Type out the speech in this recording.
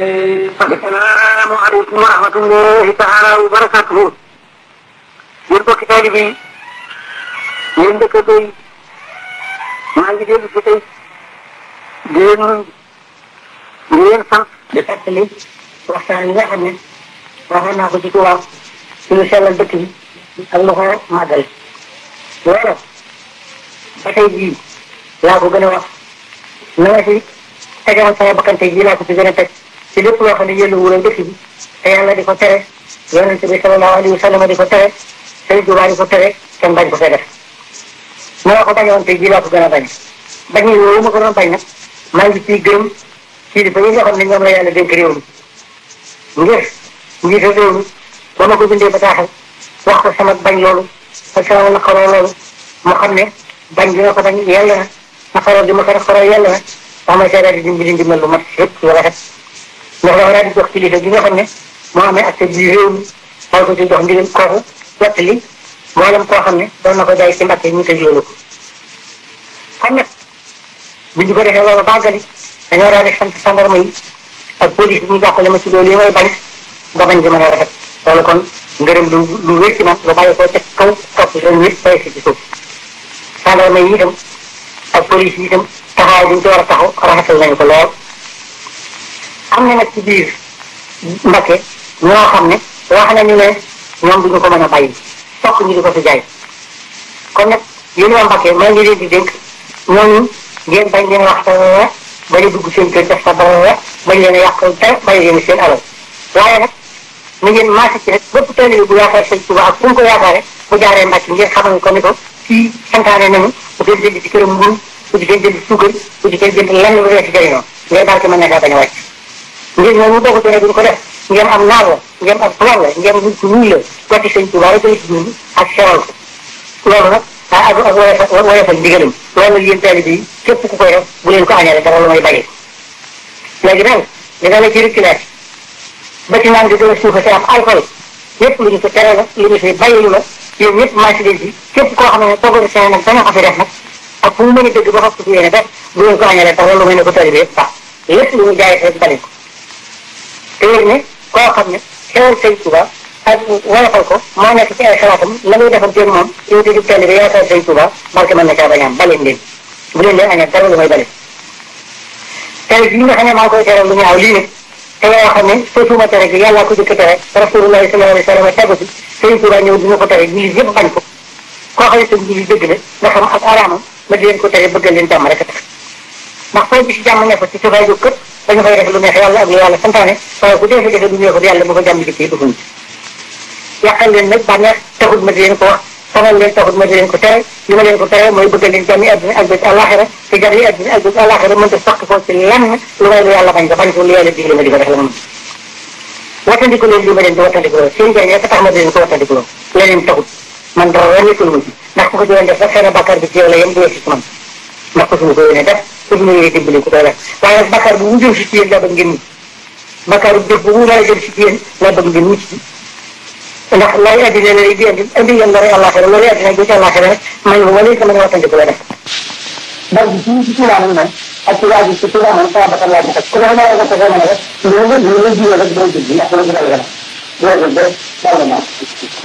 assalaamu aleykum wa rahmatullahi taala wa barakatuhu yéen bokki taalibe yi yéen dëkkandoo yi maa ngi déglu si tey di leen di leen sant di fàttali waxtaan yi nga xam ne waxoon naa ko ci tubaab ci lu sellal dëkk bi ak lu ko màggal loolu ba tey jii laa ko gën a wax na nga si tegoon sama bakkante jii laa ko fi gën a teg ci lépp loo xam ne yëllu wural dëkk bi te yàlla di ko tere yonente bi sallallahu alayhi wa sallam di ko tere Sëriñ Tuubaa di ko tere kenn bañ ko fee def na nga ko bañoon tey jii laa ko gën a bañ bañ yi yooyu ma ko doon bañ nag maa ngi ciy gërëm ci di fa yi nga xam ne ñoom la yàlla dénk réew mi ngir njiitu réew mi ba ma ko bindee bataaxal wax ko sama bañ loolu ak sama naqaroo loolu mu xam ne bañ bi nga ko bañ yàlla na naqaroo di ma ko naqaroo yàlla na wax ma seedaat di dimbali ndimbal lu mat yëpp lu rafet ndax dafa daal di jox kilifa gi nga xam ne moo amee accès bi réew mi daal ko ci jox ndigal kooku wettali mboolem koo xam ne doon na ko jaay ci mbàkke ñu tëj loolu ko kon nag bu ñu ko defee loolu bàggali dañoo daal di sant gendarme yi ak police bi ñu jàppale ma ci loolu yi may bañ ba bañ di mën a rafet loolu kon ngërëm lu lu wér ci man lu bàyyi ko ca kaw topp seen nit bay si ci suuf gendarme yi itam ak police yi itam taxawaay bi ñu ci war a taxaw rafetal nañu ko lool am na nag ci biir Mbakke ñoo xam ne wax nañu ne ñoom duñu ko mën a bàyyi fokk ñu di ko fi jaay kon nag yéen waa Mbakke maa ngi leen di dénk ñooñu ngeen bañ leen wax sa bañ a dugg seen kër def sa dara bañ leen a yàq dara bañ leen seen alal waaye nag ni ngeen maase ci rek bépp taalibe bu yaakaar sëñ Tuubaa ak fu mu ko yaakaare bu jaaree Mbakke ngeen xamal ko ni ko kii santaane nañu bu kenn jënd ci këram mburu bu ci kenn jënd suukar bu ci kenn jënd lenn lu dee ci jëriñoo ngay barke mën na kaa bañ a wàcc ngir ñoom ñu bokk ci ne duñ ko def ngeen am naar la ngeen am plan la ngeen nit ku ñuul la wàcc sëñ Tuubaa rek ci dund ak seral ko loolu nag ah ak ak woyofal woyofal ndigalam loolu nag yéen taalibe yi képp ku koy def bu leen ko añale dara lu may bàyyi léegi nag dina la ci reculage ba ci naan di gën a suufa si am alcool yépp lu ñu ko tere la lu ñu fi bàyyi la yéen ñëpp marché leen ci képp koo xam ne toggal seen nag dana ko fi def nag ak fu mu mën a dëgg ba xam ko fi yéene def bu leen ko añale dara lu may ne ko taalibe yëpp baax lépp lu ñu jaay rek bari ko te wér ne koo xam ne xewal sëñ Tuba ak woyofal ko moo nekk ci ay xalaatam la muy defanteeg moom yow di teel bi yaakaar sëñ Tuba barke mën na caa bañ a am baleen leen bu leen leen añee dara lu may bale tere gi nga xam ne maa ngi koy teral lu ñaaw lii nag te yoo xam ne sotuma tere gi yàlla ko jëkk tere rasulullahi sallallahu alayhi wa sallam tegu ci sëñ Tuba ñëw dina ko tere jullit yëpp bañ ko koo xam ne sëñ jullit dëgg la nga xam ak araamam ma di leen ko tere bëggal leen jàmm rek a tax ndax foo gis jàmm ne fa ci sufay jóg këpp dañu fay def lu neex yàlla ak lu yàlla santaane waaye bu dee fa defee lu neexut yàlla bu ko jàmm jëkkee dufuñ yàqal leen nag bànneex taxut ma di leen ko wax sonal leen taxut ma di leen ko tere li ma leen ko tere mooy bëggal leen jàmmi àddina ak bés àllaaxira te jàmmi àddina ak bés àllaaxira mënta saq ko ci lenn lu may lu yàlla bañ ko bañ ko lu yàlla digle ma di ko def la moom wattandiku leen li ma leen di wattandiku loolu seen jaay rek tax ma di leen ko wattandiku loolu leneen taxut man dara nekkul ma ci ndax ku ko doon def rek xëy na bàkkaar bi ci yow la yem du ci man ndax ko suñu ko yéene def ko suñu yéene dimbali ku koy def waaye nag bàkkaar bu mu jëm si ci yéen laa bëgg ngeen mucc bàkkaar bu jëf bu mu mën a jëm si ci yéen laa bëgg ngeen mucc ndax looy addina lay di indi indi yéen lori àllaaxira lori addina bi ci àllaaxira rek man lu ma leen ko mën a wattandiku la def ndax bi ci ci tuubaa nag man ak ci waa ji ci tuubaa man sama bakkan laa ci ku ne ma nga ko mën a def loolu la loolu la jiwee rek doo jël bi ndax loolu la gën a loolu la dal na